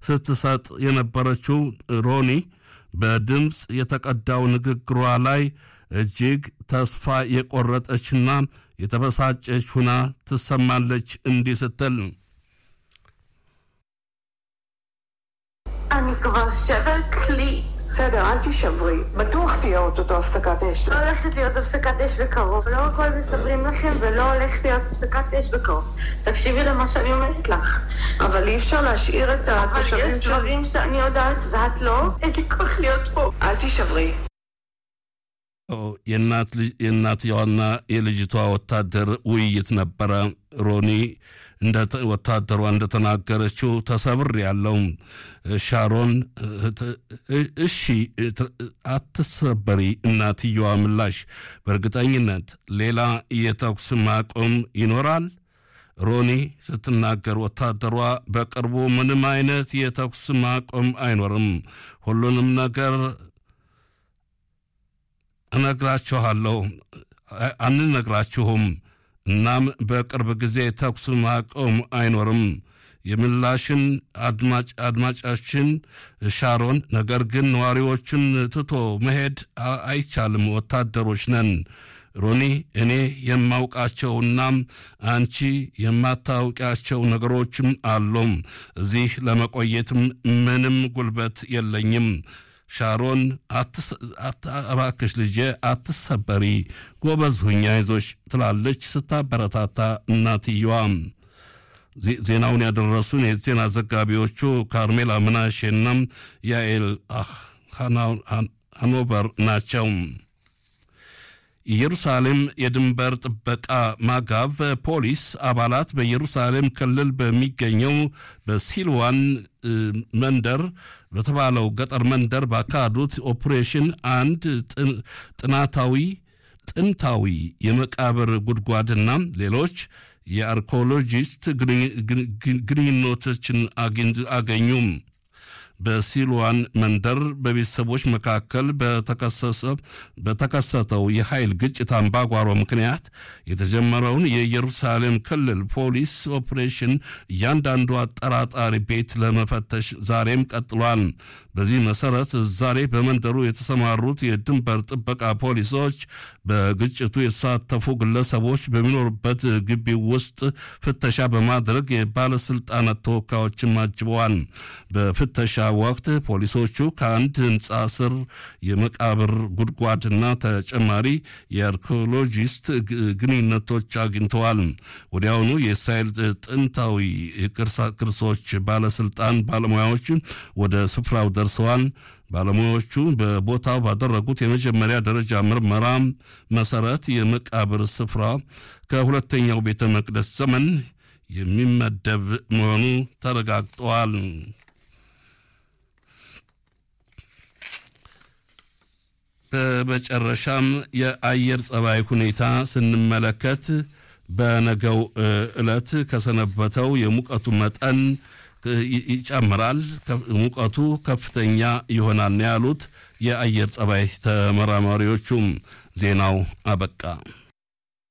ስትሰጥ የነበረችው ሮኒ በድምፅ የተቀዳው ንግግሯ ላይ እጅግ ተስፋ የቆረጠችና የተበሳጨች ሁና ትሰማለች እንዲህ ስትል אני כבר שברת לי. בסדר, אל תישברי. בטוח תהיה אוטוטו הפסקת אש. לא הולכת להיות הפסקת אש בקרוב. לא הכל מסתברים לכם ולא הולכת להיות הפסקת אש בקרוב. תקשיבי למה שאני אומרת לך. אבל אי אפשר להשאיר את אבל התושבים יש דברים שאני יודעת ואת לא, אין לי כוח להיות פה. אל תישברי. የእናት ልጅ- የእናትየዋና የልጅቷ ወታደር ውይይት ነበረ። ሮኒ እንደ- ወታደሯ እንደተናገረችው ተሰብር ያለው ሻሮን እ- እሺ ት- አትሰበሪ። እናትየዋ ምላሽ በእርግጠኝነት ሌላ የተኩስ ማቆም ይኖራል። ሮኒ ስትናገር ወታደሯ በቅርቡ ምንም አይነት የተኩስ ማቆም አይኖርም፣ ሁሉንም ነገር እነግራችኋለሁ አ- አንነግራችሁም። እናም በቅርብ ጊዜ ተኩስ ማቆም አይኖርም። የምላሽን አድማጭ አድማጫችን ሻሮን፣ ነገር ግን ነዋሪዎችን ትቶ መሄድ አ- አይቻልም፣ ወታደሮች ነን። ሮኒ እኔ የማውቃቸውና አንቺ የማታውቂያቸው ነገሮችም አሉም። እዚህ ለመቆየትም ምንም ጉልበት የለኝም። ሻሮን አትስ- አት- እባክሽ ልጄ አትሰበሪ፣ ጎበዝ ሁኛ ይዞች ትላለች ስታበረታታ እናትየዋ። ዜ- ዜናውን ያደረሱን የዜና ዘጋቢዎቹ ካርሜላ ምናሼና ያኤል አህ ሃና- ሃን- ሃኖቨር ናቸው። ኢየሩሳሌም የድንበር ጥበቃ ማጋቭ ፖሊስ አባላት በኢየሩሳሌም ክልል በሚገኘው በሲልዋን እ፣ መንደር በተባለው ገጠር መንደር ባካሄዱት ኦፕሬሽን አንድ ጥ- ጥናታዊ ጥንታዊ የመቃብር ጉድጓድና ሌሎች የአርኮሎጂስት ግንኙ- ግንኙ- ግንኙነቶችን አግኝ- አገኙም። በሲልዋን መንደር በቤተሰቦች መካከል በተከሰሰ- በተከሰተው የኃይል ግጭት አምባጓሮ ምክንያት የተጀመረውን የኢየሩሳሌም ክልል ፖሊስ ኦፕሬሽን እያንዳንዱ አጠራጣሪ ቤት ለመፈተሽ ዛሬም ቀጥሏል። በዚህ መሰረት ዛሬ በመንደሩ የተሰማሩት የድንበር ጥበቃ ፖሊሶች በግጭቱ የተሳተፉ ግለሰቦች በሚኖሩበት ግቢ ውስጥ ፍተሻ በማድረግ የባለስልጣናት ተወካዮችን አጅበዋል። በፍተሻ ወቅት ፖሊሶቹ ከአንድ ህንፃ ስር የመቃብር ጉድጓድና ተጨማሪ የአርኪኦሎጂስት ግ- ግንኙነቶች አግኝተዋል። ወዲያውኑ የእስራኤል ጥንታዊ ቅርሳ- ቅርሶች ባለስልጣን ባለሙያዎች ወደ ስፍራው ደርሰዋል። ባለሙያዎቹ በቦታው ባደረጉት የመጀመሪያ ደረጃ ምርመራ መሰረት የመቃብር ስፍራ ከሁለተኛው ቤተ መቅደስ ዘመን የሚመደብ መሆኑ ተረጋግጠዋል። በመጨረሻም የአየር ጸባይ ሁኔታ ስንመለከት በነገው እ, ዕለት ከሰነበተው የሙቀቱ መጠን እ, ይ- ይጨምራል፣ ከፍ- ሙቀቱ ከፍተኛ ይሆናል ነው ያሉት የአየር ጸባይ ተመራማሪዎቹም። ዜናው አበቃ።